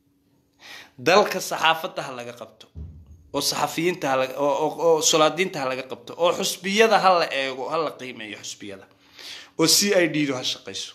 Speaker 1: dalka saxaafadda ha laga qabto oo saxafiyiinta oo solaadiinta ha laga qabto oo xusbiyada ha la eego ha la qiimeeyo xusbiyada oo c i d du ha shaqayso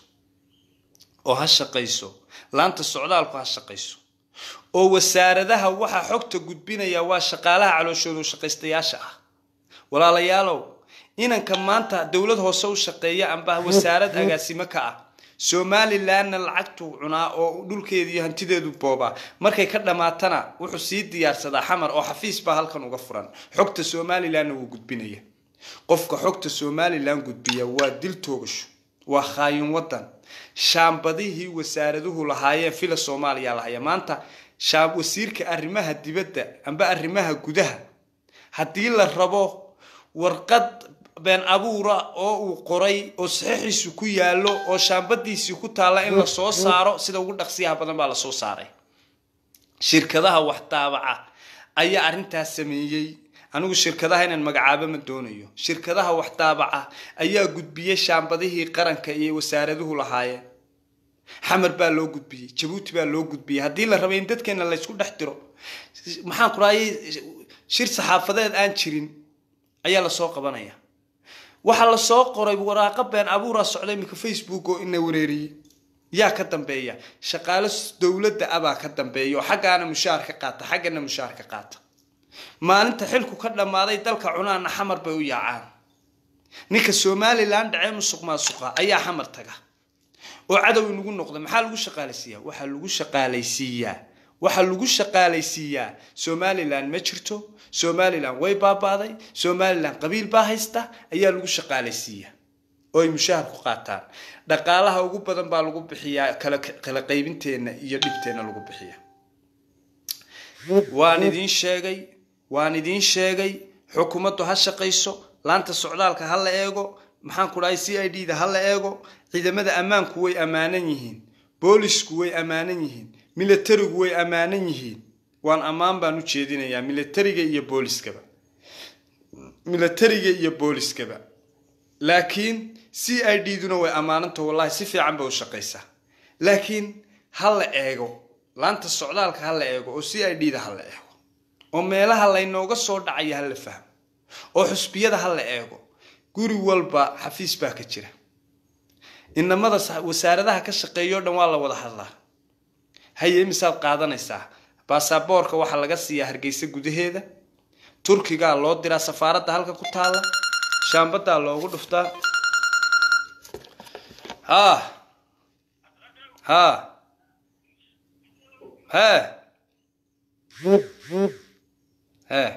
Speaker 1: oo ha shaqayso laanta socdaalku ha shaqayso oo wasaaradaha waxa xogta gudbinaya waa shaqaalaha calooshooda shaqaystayaasha ah walaalayaalow inanka maanta dowlad hoose u shaqeeya amba wasaarad agaasimo ka ah somalilanna lacagtuu cunaa oo dhulkeeda iyo hantideedu boobaa markay ka dhammaatana wuxuu sii diyaarsadaa xamar oo xafiis baa halkan uga furan xogta somalilanna wuu gudbinaya qofka xogta somalilan gudbiya waa dil toogasho waa khaayin wadan shaambadihii wasaaraduhu lahaayeen fila soomaaliya lahaya maanta wasiirka arrimaha dibadda amba arrimaha gudaha haddii la rabo warqad been abuura oo uu qoray oo saxiixiisu ku yaallo oo shaambadiisii ku taalla in la soo saaro sida ugu dhaqsiyaha badan baa lasoo saaray shirkadaha wax daabaca ayaa arrintaas sameeyey anigu shirkadaha inaan magacaabo ma doonayo shirkadaha wax daabaca ayaa gudbiyey shaambadihii qaranka iyo wasaaraduhu lahaayeen xamar baa loo gudbiyey jabuuti baa loo gudbiyey haddii la rabay in dadkeena laysku dhex diro maxaan ku rahayay shir saxaafadeed aan jirin ayaa lasoo qabanaya waxaa lasoo qoray waraaqo been abuuraa socda iminka facebook oo ina wareeriyey yaa ka dambeeya shaqaalo dowladda abaa ka dambeeya oo xaggaana mushaar ka qaata xaggana mushaar ka qaata maalinta xilku ka dhammaaday dalka cunaana xamar bay u yaacaan ninka somalilan dhacee musuq maasuqa ayaa xamar taga oo cadow inagu noqda maxaa lagu shaqaalaysiiyaa waxaa lagu shaqaalaysiiyaa waxaa lagu shaqaalaysiiyaa somalilan ma jirto somalilan way baabaaday somalilan qabiil baa haysta ayaa lagu shaqaalaysiiyaa oo ay mushaahar ku qaataan dhaqaalaha ugu badan baa lagu bixiyaa kala kala qaybinteenna iyo dhibteenna lagu bixiya waan idiin sheegay waan idiin sheegay xukuumaddu ha shaqayso laanta socdaalka ha la eego maxaan ku dhahay c i d da ha la eego ciidamada ammaanku way ammaanan yihiin boolisku way ammaanan yihiin milatarigu way ammaanan yihiin waan ammaan baan u jeedinayaa milatariga iyo booliskaba milatariga iyo booliskaba laakiin c i d duna way ammaananta wallahi si fiican bay u shaqaysaa laakiin ha la eego laanta socdaalka ha la eego oo c i d da ha la eego oo meelaha laynooga soo dhacaya ha la fahmo oo xusbiyada ha la eego guri walba xafiis baa ka jira inamada wasaaradaha ka shaqeeyo o dhan waa la wada hadlaa haye imisaad qaadanaysaa baasaboorka waxaa laga siiyaa hargeysa gudaheeda turkigaa loo diraa safaaradda halka ku taalla shaambadaa loogu dhuftaa ha ha he he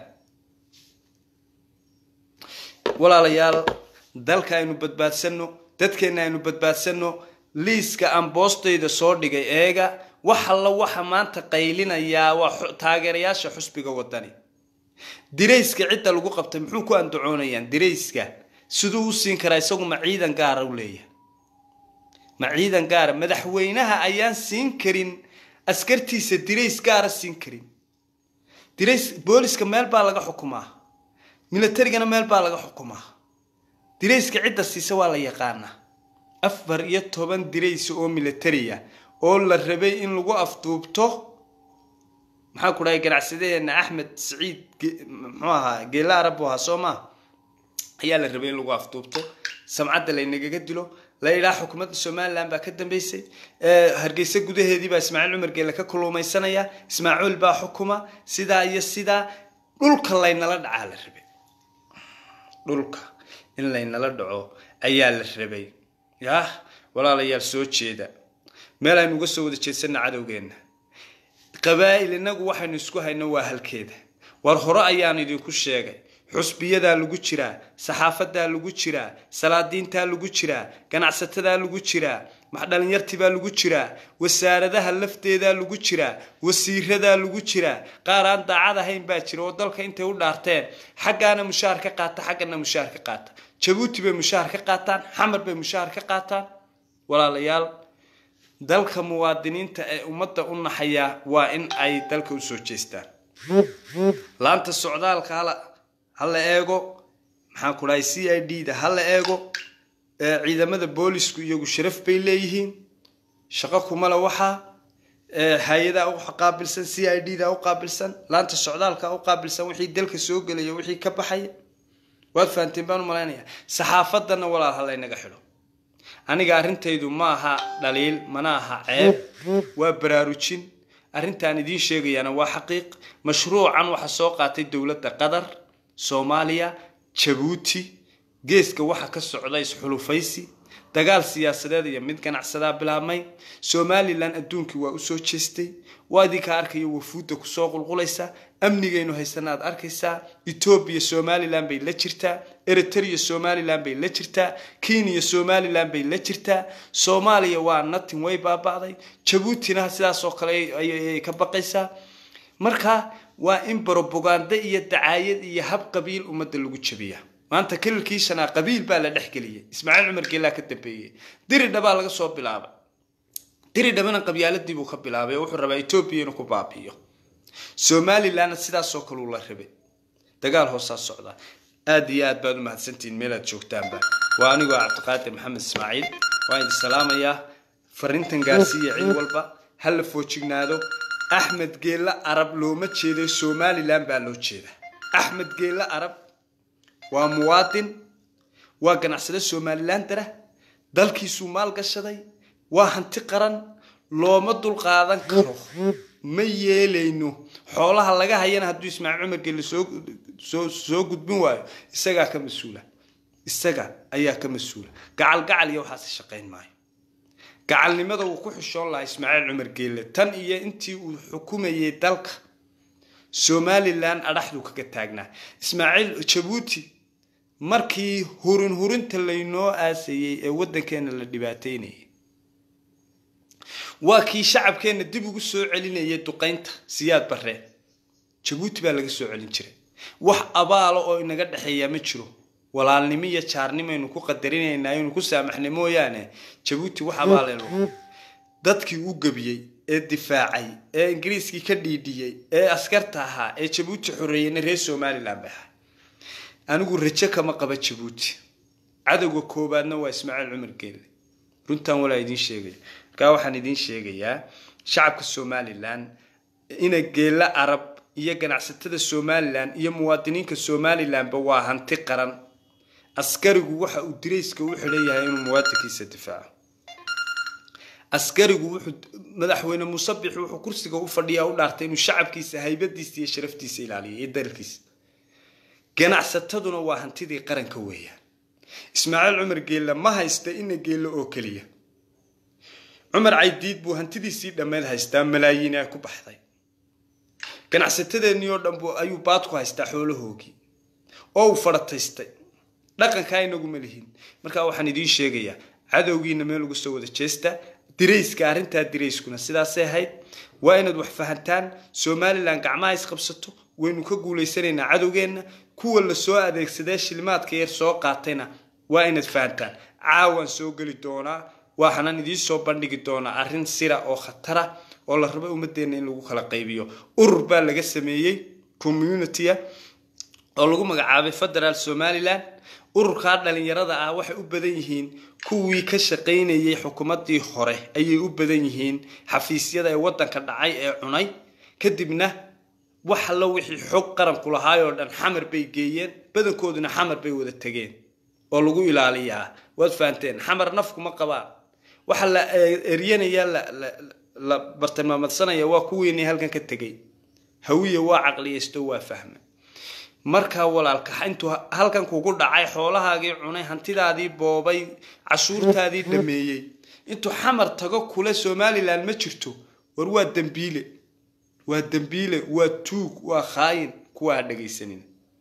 Speaker 1: walaalayaal dalka aynu badbaadsanno dadkeenna aynu badbaadsanno liiska aan boostayda soo dhigay eega wax alla waxa maanta qaylinayaa waa taageerayaasha xusbiga wadani dirayska cidda lagu qabtay muxuu ku andacoonayaan dirayska siduu u siin karaa isagu ma ciidan gaara u leeyahay ma ciidan gaara madaxweynaha ayaan siin karin askartiisa dirays gaara siin karin dirays booliska meel baa laga xukumaa milatarigana meel baa laga xukumaa dirayska cidda siisa waa la yaqaanaa afar iyo toban diraysa oo milatariya oo la rabay in lagu afduubto maxaa ku dhahay ganacsadaheena axmed saciid muxuu ahaa geela arab ahaa soo maa ayaa la rabay in lagu afduubto samcadda laynagaga dilo la yidhaha xukuumadda somalilan baa ka dambeysay hargeysa gudaheedii baa ismaaciil cumar geele ka kulumaysanaya ismaaciil baa xukuma sidaa iyo sidaa dhulka laynala dhacaa la rabay dhulka in laynala dhaco ayaa la rabay yah walaalayaal soo jeeda meel aynu uga soo wada jeedsanna cadowgeenna qabaa'il innagu waxaynu isku hayno waa halkeeda war hore ayaan idinku sheegay xusbiyadaa lagu jiraa saxaafadaa lagu jiraa salaadiintaa lagu jiraa ganacsatada lagu jiraa dhalinyartibaa lagu jiraa wasaaradaha lafteedaa lagu jiraa wasiiradaa lagu jiraa qaar aan daacad ahayn baa jira oo dalka intay u dhaarteen xaggaana mushaar ka qaata xaggana mushaar ka qaata jabuuti bay mushaar ka qaataan xamar bay mushaar ka qaataan walaalayaal dalka muwaadiniinta ee ummadda u naxayaa waa in ay dalka usoo jeestaan laanta socdaalka hala eego maxaan ku dhahay c i d da hala eego ciidamada boolisku iyagu sharaf bay leeyihiin shaqo kumale waxaa hay-adaa u qaabilsan c i d da u qaabilsan laanta socdaalka u qaabilsan wixii dalka soo gelaya wixii ka baxaya waad fahanteen baan u malaynaya saxaafadana walaal ha laynaga xidho aniga arrintaydu ma aha dhaliil mana aha ceeb waa baraarujin arrintaan idiin sheegayaana waa xaqiiq mashruucan waxaa soo qaatay dowladda qatar soomaaliya jabuuti geeska waxa ka socda isxulufaysi dagaal siyaasadeed iyo mid ganacsadaa bilaabmay somalilan adduunkii waa usoo jeestay waa idinka arkayo wafuudda kusoo qulqulaysa amnigaynu haysana aad arkaysaa etoobiya somalilan bay la jirtaa eritrea somalilan bay la jirtaa kenya somalilan bay la jirtaa soomaaliya waa natin way baaba'day jabuutina sidaasoo kale ayay ka baqaysaa marka waa in brobaganda iyo dacaayad iyo hab qabiil ummadda lagu jabiya maanta kililkii shanaa qabiil baa la dhexgeliyay ismaaciil cumar geelaa ka dambeeyey diridhabaa laga soo bilaabay diridhabana qabyaaladii buu ka bilaabay oo wuxuu rabaa etoobiya inuu ku baabi'iyo somalilanna sidaasoo kale uu la rabay dagaal hoosaa socda aada iyo aad baad u mahadsantihiin meelaad joogtaanba waa anigoo cabdiqaadir maxamed ismaaciil waan idin salaamayaa fariintan gaarsiiya cid walba ha la foojignaado axmed geella arab looma jeedo somalilan baa loo jeeda axmed geella arab waa muwaadin waa ganacsade somalilan dara dalkiisuu maal gashaday waa hanti qaran looma dulqaadan karo ma yeelayno xoolaha laga hayana hadduu ismaaciil cumar gelle soo soo gudbin waayo isagaa ka mas-uula isaga ayaa ka mas-uula gacal gacal iyo waxaasi shaqayn maayo gacalnimada wuu ku xishoon lahaa ismaaciil cumar geelle tan iyo intii uu xukumayay dalka somalilan adhaxduu kaga taagnaa ismaaciil jabuuti markii hurin hurinta laynoo aasayey ee waddankeena la dhibaateynayay waa kii shacabkeenna dib ugu soo celinayay duqaynta siyaad barree jabuuti baa laga soo celin jiray wax abaalo oo inaga dhexeeyaa ma jiro walaalnimo iyo jaarnimaynu ku qadarinaynaa inuu ku saamaxnay mooyaane jabuuti wax abaaleelo dadkii u gebiyey ee difaacay ee ingiriiskii ka dhiidhiyey ee askarta ahaa ee jabuuti xoreeyeyna reer somalilan bay ahay anigu rajo kama qaba jabuuti cadowga koobaadna waa ismaaciil cumar geelle runtan walaa idiin sheegaya markaa waxaan idiin sheegayaa shacabka somalilan ina geella arab iyo ganacsatada somalilan iyo muwaadiniinka somalilanba waa hanti qaran askarigu waxa uu dirayska u xidhan yahay inuu muwaadinkiisa difaaco askarigu wuxuu madaxweyne musabix wuxuu kursiga u fadhiyaa u dhaartay inuu shacabkiisa haybadiisa iyo sharaftiisa ilaaliyo iyo dalkiisa ganacsataduna waa hantidii qaranka weeyaan ismaaciil cumar geelle ma haysta ina geelle oo keliya cumar caydiid buu hantidiisii dhammeed haystaa malaayiin ay ku baxday ganacsatadeennii oo dhan bu ayuu baad ku haystaa xoolahoogii oo uu fadhataystay dhaqankaa inaguma lihin markaa waxaan idiin sheegayaa cadowgiina meel uga soo wada jeesta dirayska arrintaa dirayskuna sidaasay ahayd waa inaad wax fahantaan somalilan gacmaha isqabsato waynu ka guulaysanaynaa cadowgeenna kuwa la soo adeegsadee shilimaadka yar soo qaatayna waa inaad fahantaan caawaan soo geli doonaa waxaanan idiin soo bandhigi doonaa arrin sira oo khatara oo la rabo ummadeenna in lagu kala qaybiyo urur baa laga sameeyey communitya oo lagu magacaabay federaal somalilan ururkaa dhalinyarada ah waxay u badan yihiin kuwii ka shaqaynayay xukuumaddii hore ayay u badan yihiin xafiisyada ee waddanka dhacay ee cunay kadibna wax allo wixii xog qaranku lahaayoo dhan xamar bay geeyeen badankooduna xamar bay wada tegeen oo lagu ilaaliyaa waad fahanteen xamar nafkuma qabaan waxa la eryanaya la bartilmaamadsanaya waa kuwiinii halkan ka tegay hawiya waa caqliyaysto waa fahma markaa walaalka intuu halkan kugu dhacay xoolahaagii cunay hantidaadii boobay cashuurtaadii dhameeyey intuu xamar tago kule somalilan ma jirto war waa dembiile waa dembiile waa tuug waa khaayin kuwa ha dhagaysanin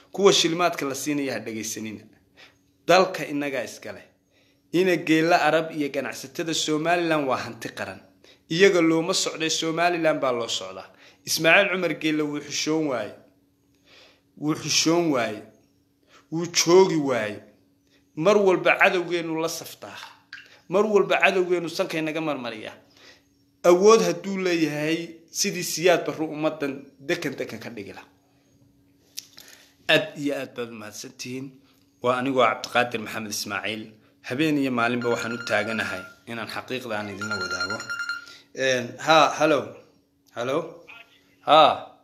Speaker 1: kuwa shilmaadka la siinaya ha dhegaysanina dalka innagaa iskale ina geella arab iyo ganacsatada somalilan waa hanti qaran iyaga looma socday somalilan baa loo socdaa ismaaciil cumar geelle wuu xushoon waaye wuu xushoon waaye wuu joogi waaye mar walba cadowgeenu la saftaa mar walba cadowgeenu sankaynaga marmariya awood hadduu leeyahay sidii siyaad barru ummadan dekan dekan ka dhigila aad iyo aad baad umahadsantihiin waa anigoo cabdiqaadir maxamed ismaaciil habeen iyo maalinba waxaan u taaganahay inaan xaqiiqda aan idinla wadaago ha hallo hallo ha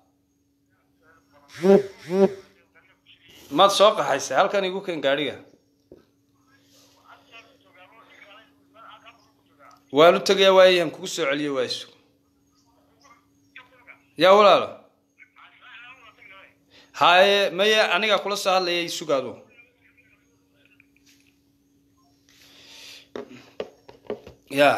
Speaker 1: maad soo qaxaysay halkan igu ken gaadhiga waan u tegayaa waayahan kugu soo celiya waayisu yaa walaalo haye maye anigaa kula soo hadlayay sugaadu ya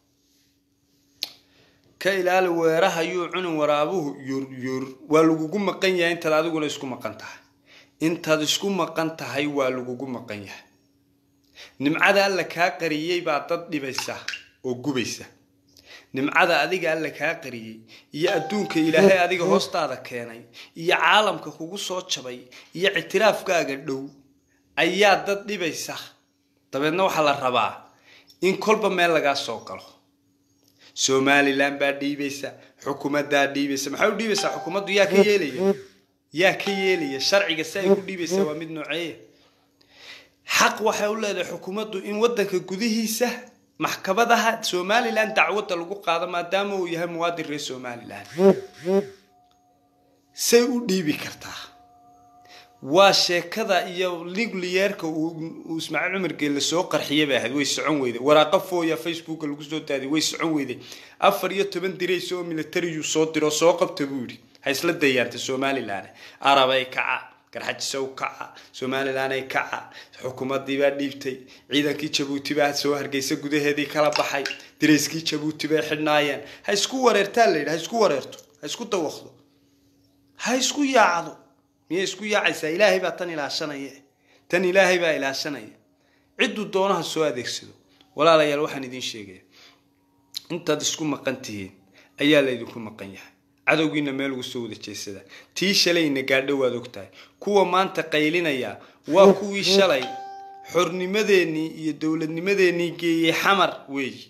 Speaker 1: ka ilaali weerahayuu cunin waraabuhu yur yur waa lagugu maqan yahay intaad adiguna isku maqan tahay intaad isku maqan tahay waa lagugu maqan yahay nimcada alla kaa qariyey baa dad dhibaysa oo gubaysa nimcada adiga alla kaa qariyey iyo adduunka ilaahay adiga hoostaada keenay iyo caalamka kugu soo jabay iyo ictiraafkaaga dhow ayaa dad dhibaysa dabeedna waxaa la rabaa in kolba meel lagaa soo galo somalilan baa dhiibaysa xukuumaddaa dhiibaysa maxay u dhiibaysaa xukuumaddu yaa ka yeelaya yaa ka yeelaya sharciga si ay ku dhiibaysa waa mid nooceeya xaq waxay u leedahay xukuumaddu in waddanka gudihiisa maxkamadaha somalilan dacwadda lagu qaado maadaama uu yahay muwaadin reer somalilan say u dhiibi kartaa waa sheekada iyo ligliyeerka uu ismaaciil cumar geelle soo qarxiyay bay ahayd way socon weyday waraaqa fooya facebooka lagu soo daadiy way socon weyday afar iyo toban dirays oo militariyuu soo diro soo qabta buu yidhi ha isla dayaanta somalilan arabay kaca garxajisow kaca somalilanay kaca xukuumadii baa dhiibtay ciidankii jabuuti baa soo hargeysa gudaheedii kala baxay dirayskii jabuuti bay xidhnaayeen ha isku wareertaa la yidhi ha isku wareerto ha isku dawaqdo ha isku yaacdo miyay isku yaacaysaa ilaahay baa tan ilaashanaya tan ilaahay baa ilaashanaya cidduu doonaha soo adeegsado walaalayaal waxaan idiin sheegaya intaad isku maqan tihiin ayaa laydinku maqan yahay cadowgiina meel ugu soo wada jeesada tii shalayna gaadho waad ogtahay kuwa maanta qaylinaya waa kuwii shalay xornimadeenii iyo dowladnimadeenii geeyey xamar weeyi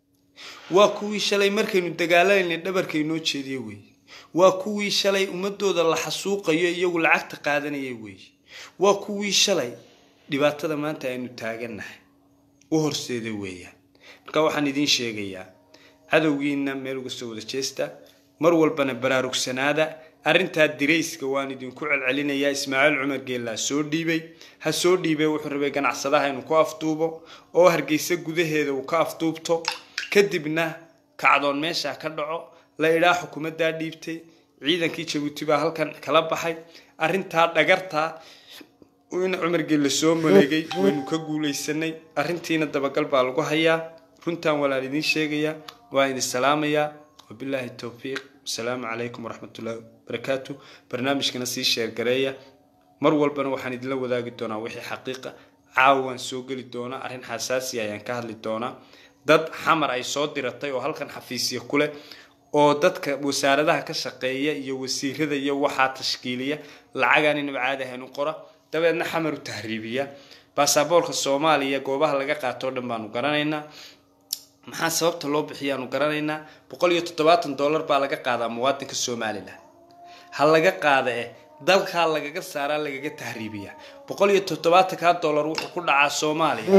Speaker 1: waa kuwii shalay markaynu dagaalaynay dhabarka inoo jeediye weeye waa kuwii shalay ummadooda la xasuuqayo iyagu lacagta qaadanaya weeye waa kuwii shalay dhibaatada maanta aynu taagannahay u horseeda weeyaan marka waxaan idiin sheegayaa cadowgiina meel uga soo wada jeesta mar walbana baraarugsanaada arrintaa dirayska waan idinku celcelinayaa ismaaciil cumar geellaa soo dhiibay ha soo dhiibay wuxuu rabay ganacsadaha inuu ku afduubo oo hargeysa gudaheeda uu ka afduubto kadibna kacdoon meesha ka dhaco la idhaa xukuumaddaa dhiibtay ciidankii jabuuti baa halkan kala baxay arrintaa dhagartaa in cumar geelle soo maleegay waynu ka guulaysanay arrintiina dabagal baa lagu hayaa runtaan walaal idiin sheegayaa waa idin salaamayaa wabilaahi towfiiq asalaamu calaykum waraxmatullahi wabarakaatu barnaamijkana sii sheergareeya mar walbana waxaan idinla wadaagi doonaa wixii xaqiiqa caawaan soo geli doonaa arrin xasaasi ayaan ka hadli doonaa dad xamar ay soo diratay oo halkan xafiisya ku leh oo dadka wasaaradaha ka shaqeeya iyo wasiirada iyo waxaa tashkiiliya lacagaan inaba caadi ahayn u qora dabeedna xamar u tahriibiya baasaboorka soomaaliya goobaha laga qaato o dhan baanu garanaynaa maxaa sababta loo bixiyaanu garanaynaa boqol iyo toddobaatan dollar baa laga qaadaa muwaadinka somalilan ha laga qaada eh dalkaa lagaga saaraa lagaga tahriibiyaa boqol iyo toddobaatankaa dollar wuxuu ku dhacaa soomaaliya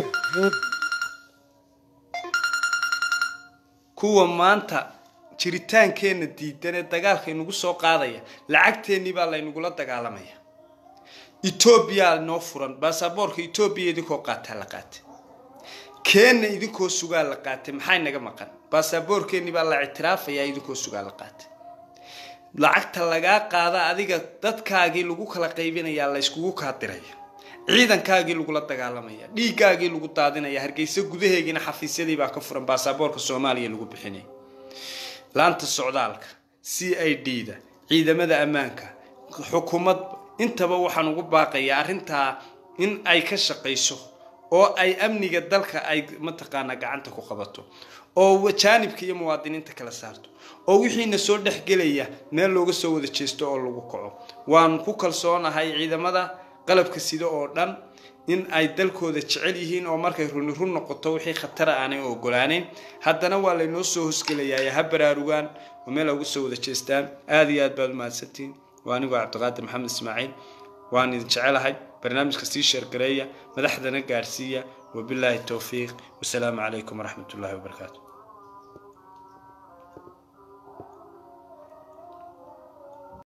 Speaker 1: kuwa maanta jiritaankeenna diidan ee dagaalka inagu soo qaadaya lacagteennii baa laynagula dagaalamaya etoobiyaa noo furan baasaboorka etoobiya idinkoo qaataa la qaatay keenna idinkoo sugaa la qaatay maxay naga maqan baasaboorkeennii baa la ictiraafayaa idinkoo sugaa la qaatay lacagta lagaa qaada adiga dadkaagii lagu kala qaybinayaa la yskugu kaa diraya ciidankaagii lagula dagaalamaya dhiiggaagii lagu daadinaya hargeysa gudaheegiina xafiisyadii baa ka furan baasaboorka soomaaliya lagu bixinaya laanta socdaalka c i d da ciidamada ammaanka xukuumad intaba waxaan ugu baaqayaa arrintaa in ay ka shaqayso oo ay amniga dalka ay mataqaanaa gacanta ku qabato oo jaanibka iyo muwaadiniinta kala saarto oo wixiina soo dhexgelaya meel looga soo wada jeesto oo lagu kaco waan ku kalsoonahay ciidamada qalabka sida oo dhan in ay dalkooda jecel yihiin oo markay runi run noqoto wixii khatara aanay ogolaaneyn haddana waa laynoo soo hosgelayaa ha baraarugaan oo meel uga soo wada jeestaan aada iyo aad baad umahadsantihiin waa anigoo cabdiqaadir maxamed ismaaciil waan idin jecelahay barnaamijka sii sheergareeya madaxdana gaadhsiiya wabilaahi towfiiq wasalaamu calaykum waraxmat ullahi wabarakaatu